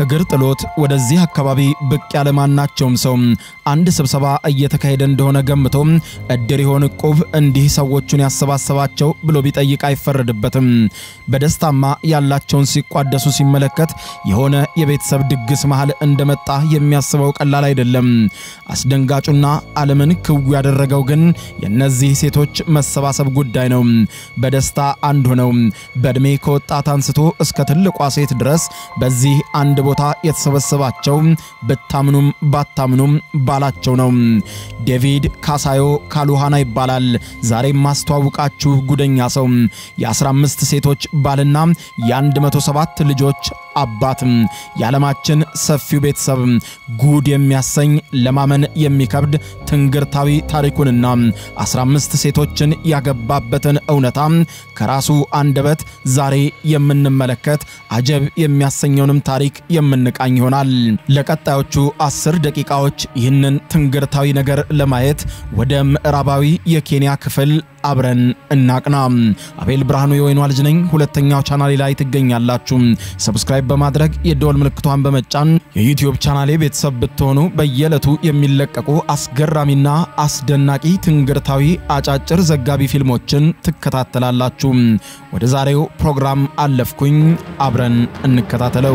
እግር ጥሎት ወደዚህ አካባቢ ብቅ ያለ ማናቸውም ሰው አንድ ስብሰባ እየተካሄደ እንደሆነ ገምቶ እድር ይሆን ዕቁብ እንዲህ ሰዎቹን ያሰባሰባቸው ብሎ ቢጠይቅ አይፈረድበትም። በደስታማ ያላቸውን ሲቋደሱ ሲመለከት የሆነ የቤተሰብ ድግስ መሃል እንደመጣ የሚያስበው ቀላል አይደለም። አስደንጋጩና ዓለምን ክው ያደረገው ግን የእነዚህ ሴቶች መሰባሰብ ጉዳይ ነው። በደስታ አንድ ሆነው በዕድሜ ከወጣት አንስቶ እስከ ትልቋ ሴት ድረስ በዚህ አንድ ቦታ የተሰበሰባቸው ብታምኑም ባታምኑም ባላቸው ነው። ዴቪድ ካሳዮ ካሉሃና ይባላል። ዛሬም ማስተዋውቃችሁ ጉደኛ ሰው የ15 ሴቶች ባልና የ107 ልጆች አባት የዓለማችን ሰፊው ቤተሰብ ጉድ የሚያሰኝ ለማመን የሚከብድ ትንግርታዊ ታሪኩንና 15 ሴቶችን ያገባበትን እውነታ ከራሱ አንደበት ዛሬ የምንመለከት አጀብ የሚያሰኘውንም ታሪክ የምንቃኝ ይሆናል። ለቀጣዮቹ አስር ደቂቃዎች ይህንን ትንግርታዊ ነገር ለማየት ወደ ምዕራባዊ የኬንያ ክፍል አብረን እናቅና። አቤል ብርሃኑ የወይኗ ልጅ ነኝ። ሁለተኛው ቻናሌ ላይ ትገኛላችሁ። ሰብስክራይብ በማድረግ የደወል ምልክቷን በመጫን የዩቲዩብ ቻናሌ ቤተሰብ ብትሆኑ በየዕለቱ የሚለቀቁ አስገራሚና አስደናቂ ትንግርታዊ አጫጭር ዘጋቢ ፊልሞችን ትከታተላላችሁ። ወደ ዛሬው ፕሮግራም አለፍኩኝ። አብረን እንከታተለው።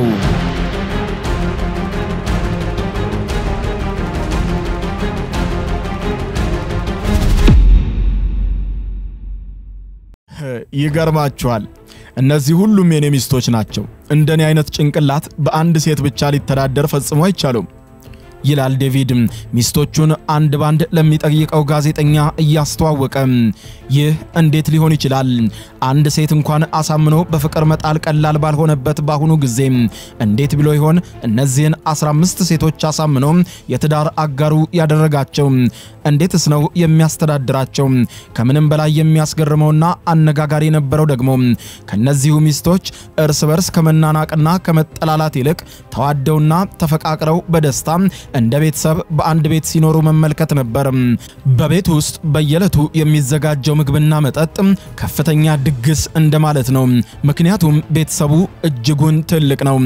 ይገርማችኋል። እነዚህ ሁሉም የኔ ሚስቶች ናቸው። እንደኔ አይነት ጭንቅላት በአንድ ሴት ብቻ ሊተዳደር ፈጽሞ አይቻሉም ይላል ዴቪድ ሚስቶቹን አንድ ባንድ ለሚጠይቀው ጋዜጠኛ እያስተዋወቀ። ይህ እንዴት ሊሆን ይችላል? አንድ ሴት እንኳን አሳምኖ በፍቅር መጣል ቀላል ባልሆነበት በአሁኑ ጊዜ እንዴት ብሎ ይሆን እነዚህን 15 ሴቶች አሳምኖ የትዳር አጋሩ ያደረጋቸው? እንዴትስ ነው የሚያስተዳድራቸው? ከምንም በላይ የሚያስገርመውና አነጋጋሪ የነበረው ደግሞ ከነዚሁ ሚስቶች እርስ በርስ ከመናናቅና ከመጠላላት ይልቅ ተዋደውና ተፈቃቅረው በደስታ እንደ ቤተሰብ በአንድ ቤት ሲኖሩ መመልከት ነበር። በቤት ውስጥ በየዕለቱ የሚዘጋጀው ምግብና መጠጥ ከፍተኛ ድግስ እንደማለት ነው። ምክንያቱም ቤተሰቡ እጅጉን ትልቅ ነው።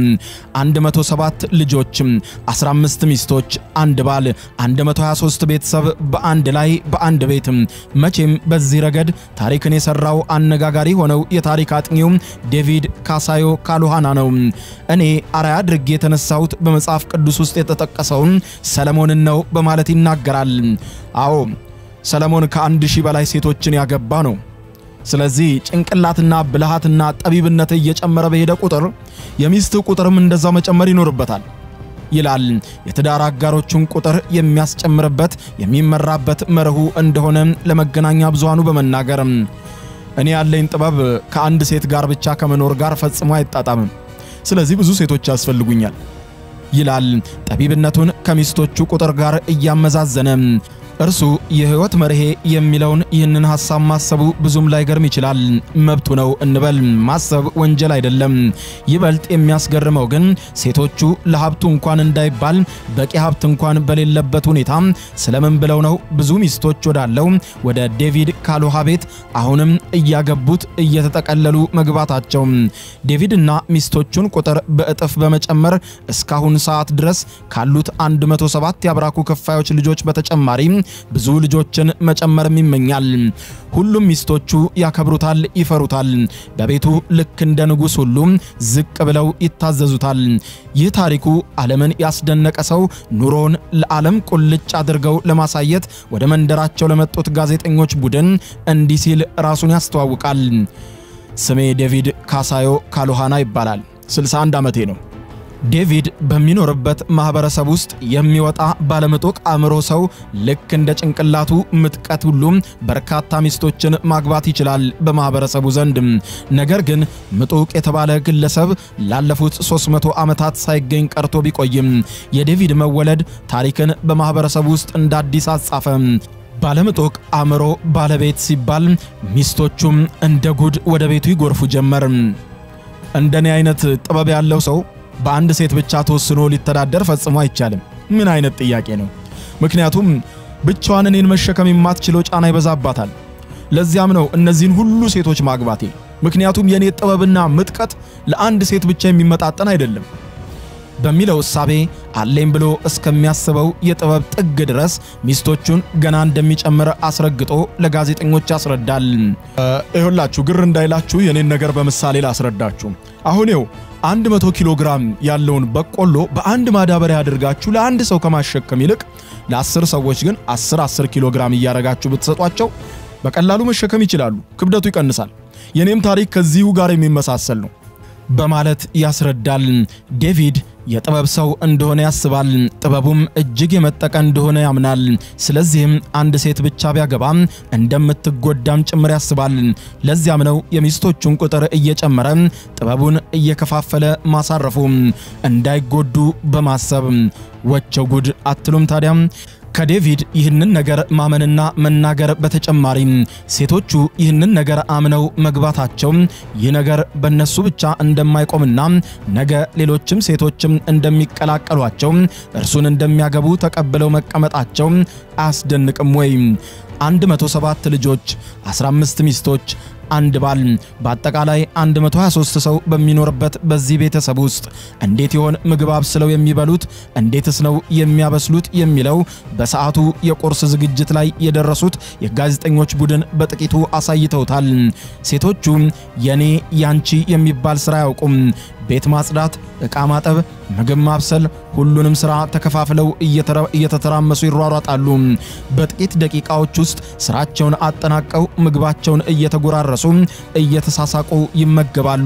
107 ልጆች፣ 15 ሚስቶች፣ አንድ ባል፣ 123 ቤተሰብ በአንድ ላይ በአንድ ቤት። መቼም በዚህ ረገድ ታሪክን የሰራው አነጋጋሪ ሆነው የታሪክ አጥኚው ዴቪድ ካሳዮ ካሉሃና ነው። እኔ አርአያ አድርጌ የተነሳሁት በመጽሐፍ ቅዱስ ውስጥ የተጠቀሰውን ሰለሞንን ነው በማለት ይናገራል። አዎ ሰለሞን ከአንድ ሺህ በላይ ሴቶችን ያገባ ነው። ስለዚህ ጭንቅላትና ብልሃትና ጠቢብነት እየጨመረ በሄደ ቁጥር የሚስት ቁጥርም እንደዛው መጨመር ይኖርበታል ይላል። የትዳር አጋሮቹን ቁጥር የሚያስጨምርበት የሚመራበት መርሁ እንደሆነ ለመገናኛ ብዙሃኑ በመናገር እኔ ያለኝ ጥበብ ከአንድ ሴት ጋር ብቻ ከመኖር ጋር ፈጽሞ አይጣጣምም። ስለዚህ ብዙ ሴቶች ያስፈልጉኛል ይላል ጠቢብነቱን ከሚስቶቹ ቁጥር ጋር እያመዛዘነ። እርሱ የሕይወት መርሄ የሚለውን ይህንን ሐሳብ ማሰቡ ብዙም ላይገርም ይችላል። መብቱ ነው እንበል። ማሰብ ወንጀል አይደለም። ይበልጥ የሚያስገርመው ግን ሴቶቹ ለሀብቱ እንኳን እንዳይባል በቂ ሀብት እንኳን በሌለበት ሁኔታ ስለምን ብለው ነው ብዙ ሚስቶች ወዳለው ወደ ዴቪድ ካሉሃ ቤት አሁንም እያገቡት እየተጠቀለሉ መግባታቸው። ዴቪድና ሚስቶቹን ቁጥር በእጥፍ በመጨመር እስካሁን ሰዓት ድረስ ካሉት 107 የአብራኩ ክፋዮች ልጆች በተጨማሪ ብዙ ልጆችን መጨመርም ይመኛል። ሁሉም ሚስቶቹ ያከብሩታል፣ ይፈሩታል። በቤቱ ልክ እንደ ንጉሥ ሁሉ ዝቅ ብለው ይታዘዙታል። ይህ ታሪኩ ዓለምን ያስደነቀ ሰው ኑሮን ለዓለም ቁልጭ አድርገው ለማሳየት ወደ መንደራቸው ለመጡት ጋዜጠኞች ቡድን እንዲህ ሲል ራሱን ያስተዋውቃል። ስሜ ዴቪድ ካሳዮ ካሉሃና ይባላል። 61 ዓመቴ ነው። ዴቪድ በሚኖርበት ማህበረሰብ ውስጥ የሚወጣ ባለምጡቅ አእምሮ ሰው ልክ እንደ ጭንቅላቱ ምጥቀት ሁሉም በርካታ ሚስቶችን ማግባት ይችላል በማህበረሰቡ ዘንድ። ነገር ግን ምጡቅ የተባለ ግለሰብ ላለፉት 300 ዓመታት ሳይገኝ ቀርቶ ቢቆይም የዴቪድ መወለድ ታሪክን በማህበረሰቡ ውስጥ እንደ አዲስ አጻፈ። ባለምጡቅ አእምሮ ባለቤት ሲባል ሚስቶቹም እንደ ጉድ ወደ ቤቱ ይጎርፉ ጀመር። እንደኔ አይነት ጥበብ ያለው ሰው በአንድ ሴት ብቻ ተወስኖ ሊተዳደር ፈጽሞ አይቻልም። ምን አይነት ጥያቄ ነው? ምክንያቱም ብቻዋን እኔን መሸከም የማትችለው ጫና ይበዛባታል። ለዚያም ነው እነዚህን ሁሉ ሴቶች ማግባቴ። ምክንያቱም የኔ ጥበብና ምጥቀት ለአንድ ሴት ብቻ የሚመጣጠን አይደለም። በሚለው እሳቤ አለኝ ብሎ እስከሚያስበው የጥበብ ጥግ ድረስ ሚስቶቹን ገና እንደሚጨምር አስረግጦ ለጋዜጠኞች ያስረዳል። ይሁላችሁ ግር እንዳይላችሁ የኔን ነገር በምሳሌ ላስረዳችሁ። አሁን ይኸው 100 ኪሎ ግራም ያለውን በቆሎ በአንድ ማዳበሪያ አድርጋችሁ ለአንድ ሰው ከማሸከም ይልቅ ለአስር ሰዎች ግን 10 10 ኪሎ ግራም እያደረጋችሁ ብትሰጧቸው በቀላሉ መሸከም ይችላሉ። ክብደቱ ይቀንሳል። የኔም ታሪክ ከዚሁ ጋር የሚመሳሰል ነው በማለት ያስረዳል። ዴቪድ የጥበብ ሰው እንደሆነ ያስባል። ጥበቡም እጅግ የመጠቀ እንደሆነ ያምናል። ስለዚህም አንድ ሴት ብቻ ቢያገባም እንደምትጎዳም ጭምር ያስባል። ለዚያም ነው የሚስቶቹን ቁጥር እየጨመረ ጥበቡን እየከፋፈለ ማሳረፉ እንዳይጎዱ በማሰብ ወቸው ጉድ አትሉም ታዲያ? ከዴቪድ ይህንን ነገር ማመንና መናገር በተጨማሪ ሴቶቹ ይህንን ነገር አምነው መግባታቸው ይህ ነገር በነሱ ብቻ እንደማይቆምና ነገ ሌሎችም ሴቶችም እንደሚቀላቀሏቸው እርሱን እንደሚያገቡ ተቀብለው መቀመጣቸው አያስደንቅም ወይ? 107 ልጆች፣ 15 ሚስቶች አንድ ባል በአጠቃላይ 123 ሰው በሚኖርበት በዚህ ቤተሰብ ውስጥ እንዴት ይሆን ምግብ አብስለው የሚበሉት? እንዴትስ ነው የሚያበስሉት? የሚለው በሰዓቱ የቁርስ ዝግጅት ላይ የደረሱት የጋዜጠኞች ቡድን በጥቂቱ አሳይተውታል። ሴቶቹ የኔ ያንቺ የሚባል ስራ አያውቁም። ቤት ማጽዳት፣ ዕቃ ማጠብ፣ ምግብ ማብሰል፣ ሁሉንም ስራ ተከፋፍለው እየተተራመሱ ይሯሯጣሉ። በጥቂት ደቂቃዎች ውስጥ ስራቸውን አጠናቀው ምግባቸውን እየተጎራረሱ እየተሳሳቁ ይመገባሉ።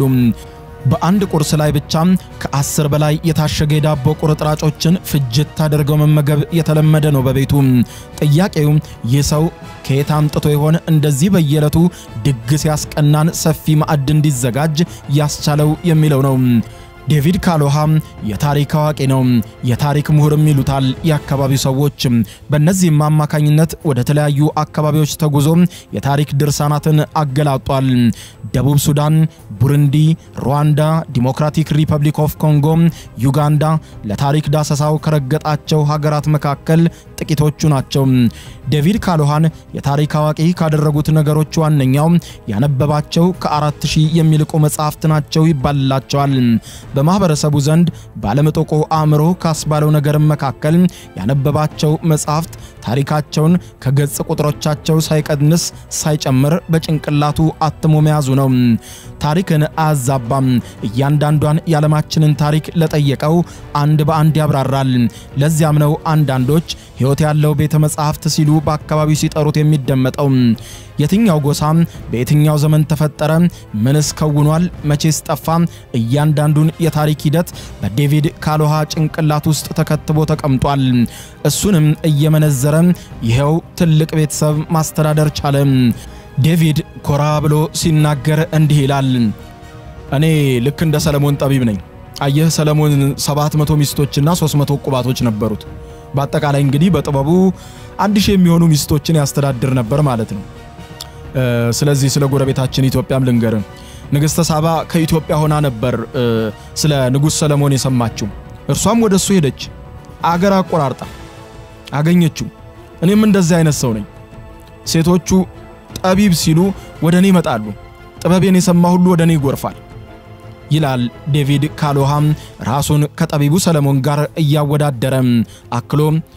በአንድ ቁርስ ላይ ብቻ ከአስር በላይ የታሸገ የዳቦ ቁርጥራጮችን ፍጅት አድርገው መመገብ የተለመደ ነው በቤቱ። ጥያቄው ይህ ሰው ከየት አምጥቶ ይሆን እንደዚህ በየዕለቱ ድግስ ያስቀናን ሰፊ ማዕድ እንዲዘጋጅ ያስቻለው የሚለው ነው። ዴቪድ ካሎሃ የታሪክ አዋቂ ነው። የታሪክ ምሁርም ይሉታል የአካባቢው ሰዎች። በእነዚህም አማካኝነት ወደ ተለያዩ አካባቢዎች ተጉዞ የታሪክ ድርሳናትን አገላጧል። ደቡብ ሱዳን፣ ቡሩንዲ፣ ሩዋንዳ፣ ዲሞክራቲክ ሪፐብሊክ ኦፍ ኮንጎ፣ ዩጋንዳ ለታሪክ ዳሰሳው ከረገጣቸው ሀገራት መካከል ጥቂቶቹ ናቸው። ዴቪድ ካሎሃን የታሪክ አዋቂ ካደረጉት ነገሮች ዋነኛው ያነበባቸው ከአራት ሺህ የሚልቁ መጽሐፍት ናቸው ይባልላቸዋል። በማህበረሰቡ ዘንድ ባለመጠቆ አእምሮ ካስባለው ነገርም መካከል ያነበባቸው መጽሐፍት ታሪካቸውን ከገጽ ቁጥሮቻቸው ሳይቀንስ ሳይጨምር በጭንቅላቱ አትሞ መያዙ ነው። ታሪክን አያዛባም። እያንዳንዷን የዓለማችንን ታሪክ ለጠየቀው አንድ በአንድ ያብራራል። ለዚያም ነው አንዳንዶች ሕይወት ያለው ቤተ መጻሕፍት ሲሉ በአካባቢው ሲጠሩት የሚደመጠው። የትኛው ጎሳ በየትኛው ዘመን ተፈጠረ? ምንስ ከውኗል? መቼስ ጠፋ? እያንዳንዱን የታሪክ ሂደት በዴቪድ ካሎሃ ጭንቅላት ውስጥ ተከትቦ ተቀምጧል። እሱንም እየመነዘረ ይኸው ትልቅ ቤተሰብ ማስተዳደር ቻለ። ዴቪድ ኮራ ብሎ ሲናገር እንዲህ ይላል። እኔ ልክ እንደ ሰለሞን ጠቢብ ነኝ። አየህ ሰለሞን 700 ሚስቶችና 300 ቁባቶች ነበሩት። በአጠቃላይ እንግዲህ በጥበቡ አንድ ሺህ የሚሆኑ ሚስቶችን ያስተዳድር ነበር ማለት ነው። ስለዚህ ስለ ጎረቤታችን ኢትዮጵያም ልንገር። ንግሥተ ሳባ ከኢትዮጵያ ሆና ነበር ስለ ንጉሥ ሰለሞን የሰማችው። እርሷም ወደ እሱ ሄደች፣ አገር አቆራርጣ አገኘችው። እኔም እንደዚህ አይነት ሰው ነኝ። ሴቶቹ ጠቢብ ሲሉ ወደ እኔ ይመጣሉ፣ ጥበቤን የሰማ ሁሉ ወደ እኔ ይጎርፋል ይላል ዴቪድ ካሎሃም ራሱን ከጠቢቡ ሰለሞን ጋር እያወዳደረ አክሎ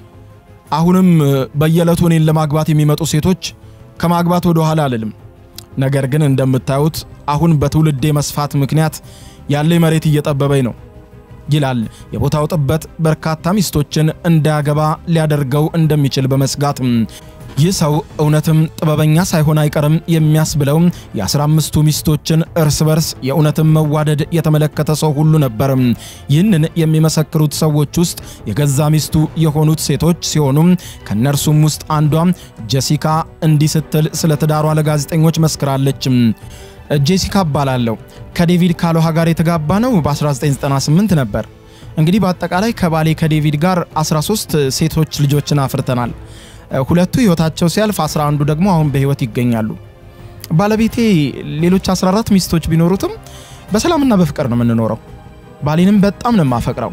አሁንም በየዕለቱ እኔን ለማግባት የሚመጡ ሴቶች ከማግባት ወደ ኋላ አልልም። ነገር ግን እንደምታዩት አሁን በትውልዴ መስፋት ምክንያት ያለኝ መሬት እየጠበበኝ ነው ይላል። የቦታው ጥበት በርካታ ሚስቶችን እንዳያገባ ሊያደርገው እንደሚችል በመስጋት ይህ ሰው እውነትም ጥበበኛ ሳይሆን አይቀርም የሚያስብለው የአስራ አምስቱ ሚስቶችን እርስ በርስ የእውነትም መዋደድ የተመለከተ ሰው ሁሉ ነበር። ይህንን የሚመሰክሩት ሰዎች ውስጥ የገዛ ሚስቱ የሆኑት ሴቶች ሲሆኑ ከእነርሱም ውስጥ አንዷ ጀሲካ እንዲህ ስትል ስለ ትዳሯ ለጋዜጠኞች መስክራለች። ጄሲካ እባላለሁ። ከዴቪድ ካሎሃ ጋር የተጋባ ነው በ1998 ነበር። እንግዲህ በአጠቃላይ ከባሌ ከዴቪድ ጋር 13 ሴቶች ልጆችን አፍርተናል። ሁለቱ ህይወታቸው ሲያልፍ 11ዱ ደግሞ አሁን በህይወት ይገኛሉ። ባለቤቴ ሌሎች 14 ሚስቶች ቢኖሩትም በሰላምና በፍቅር ነው የምንኖረው። ባሌንም በጣም ነው የማፈቅረው።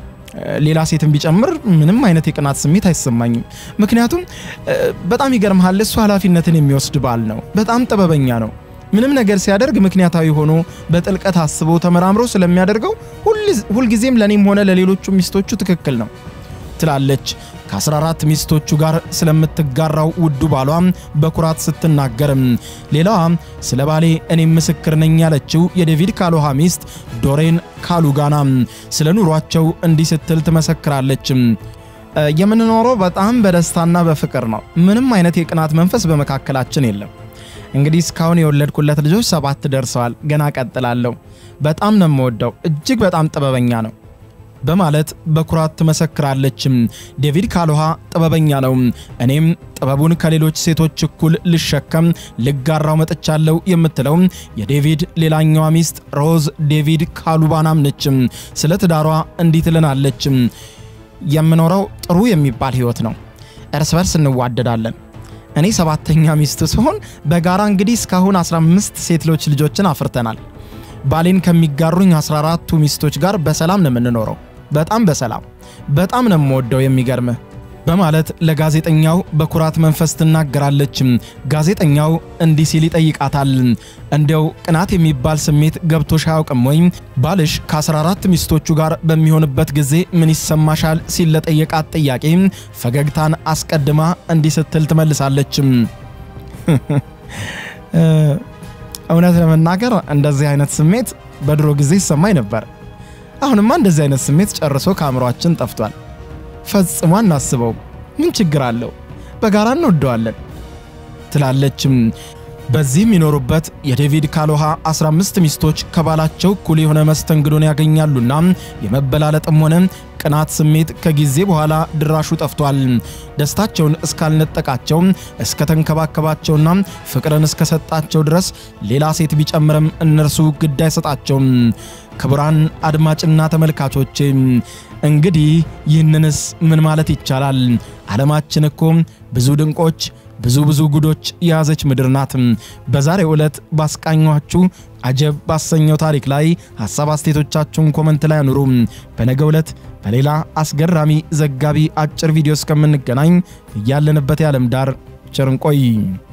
ሌላ ሴትን ቢጨምር ምንም አይነት የቅናት ስሜት አይሰማኝም። ምክንያቱም በጣም ይገርምሃል፣ እሱ ኃላፊነትን የሚወስድ ባል ነው። በጣም ጥበበኛ ነው። ምንም ነገር ሲያደርግ ምክንያታዊ ሆኖ በጥልቀት አስቦ ተመራምሮ ስለሚያደርገው ሁልጊዜም ለእኔም ሆነ ለሌሎቹ ሚስቶቹ ትክክል ነው ትላለች። ከ14 ሚስቶቹ ጋር ስለምትጋራው ውዱ ባሏ በኩራት ስትናገርም፣ ሌላዋ ስለ ባሌ እኔም ምስክር ነኝ ያለችው የዴቪድ ካሎሃ ሚስት ዶሬን ካሉጋና ስለ ኑሯቸው እንዲህ ስትል ትመሰክራለች። የምንኖረው በጣም በደስታና በፍቅር ነው። ምንም አይነት የቅናት መንፈስ በመካከላችን የለም። እንግዲህ እስካሁን የወለድኩለት ልጆች ሰባት ደርሰዋል። ገና ቀጥላለሁ። በጣም ነው የምወደው። እጅግ በጣም ጥበበኛ ነው በማለት በኩራት ትመሰክራለች። ዴቪድ ካሎሃ ጥበበኛ ነው፣ እኔም ጥበቡን ከሌሎች ሴቶች እኩል ልሸከም ልጋራው መጥቻለሁ የምትለው የዴቪድ ሌላኛዋ ሚስት ሮዝ ዴቪድ ካሉባናም ነች። ስለ ትዳሯ እንዲህ ትለናለች። የምኖረው ጥሩ የሚባል ህይወት ነው። እርስ በርስ እንዋደዳለን። እኔ ሰባተኛ ሚስቱ ሲሆን በጋራ እንግዲህ እስካሁን 15 ሴቶች ልጆችን አፍርተናል። ባሌን ከሚጋሩኝ 14ቱ ሚስቶች ጋር በሰላም ነው የምንኖረው። በጣም በሰላም በጣም ነው የምወደው የሚገርምህ በማለት ለጋዜጠኛው በኩራት መንፈስ ትናገራለች። ጋዜጠኛው እንዲህ ሲል ይጠይቃታል። እንዲያው ቅናት የሚባል ስሜት ገብቶሽ አያውቅም ወይ? ባልሽ ከ14 ሚስቶቹ ጋር በሚሆንበት ጊዜ ምን ይሰማሻል? ሲል ለጠየቃት ጥያቄ ፈገግታን አስቀድማ እንዲህ ስትል ትመልሳለች። እውነት ለመናገር እንደዚህ አይነት ስሜት በድሮ ጊዜ ይሰማኝ ነበር። አሁንማ እንደዚህ አይነት ስሜት ጨርሶ ከአእምሯችን ጠፍቷል። ፈጽሞ አናስበውም። ምን ችግር አለው? በጋራ እንወደዋለን ትላለችም። በዚህ የሚኖሩበት የዴቪድ ካሎሃ 15 ሚስቶች ከባላቸው እኩል የሆነ መስተንግዶን ያገኛሉና የመበላለጥም ሆነ ቅናት ስሜት ከጊዜ በኋላ ድራሹ ጠፍቷል። ደስታቸውን እስካልነጠቃቸው እስከተንከባከባቸውና ፍቅርን እስከሰጣቸው ድረስ ሌላ ሴት ቢጨምርም እነርሱ ግድ አይሰጣቸውም። ክቡራን አድማጭና ተመልካቾች እንግዲህ ይህንንስ ምን ማለት ይቻላል? ዓለማችን እኮ ብዙ ድንቆች ብዙ ብዙ ጉዶች የያዘች ምድር ናት። በዛሬው ዕለት ባስቃኟችሁ አጀብ ባሰኘው ታሪክ ላይ ሐሳብ አስተያየቶቻችሁን ኮመንት ላይ አኑሩ። በነገው ዕለት በሌላ አስገራሚ ዘጋቢ አጭር ቪዲዮ እስከምንገናኝ እያለንበት የዓለም ዳር ቸር እንቆይ።